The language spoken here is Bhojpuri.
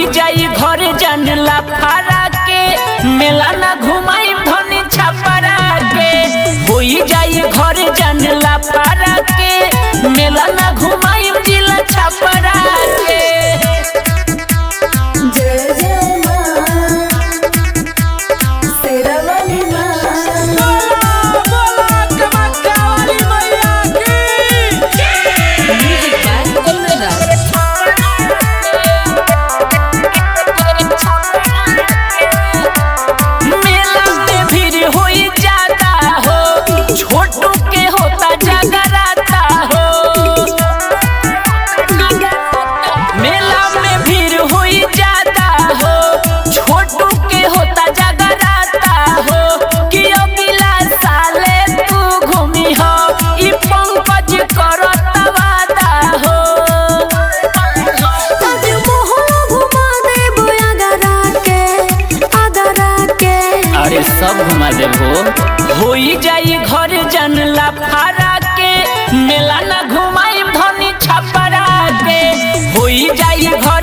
जाई घर जानला फारा के मेला ना घुमाई धनी छपरा के होई जाई घर जानला फारा के मेला ना घुमाई जिला छपरा के जय जय माँ शेरावाली माँ मेला में भीड़ होई जाता हो छोटू के होता जगराता हो मेला में भीड़ होई जाता हो छोटू के होता जगराता हो कि अगला साले तू घूमी हो ई पंकज करत वादा हो आज मोहला घुमा देबो आगरा के आगरा के अरे सब घुमा देबो होई जाई घर जानला फारा के मेला ना घुमाई धनी छपरा के होई जाई घर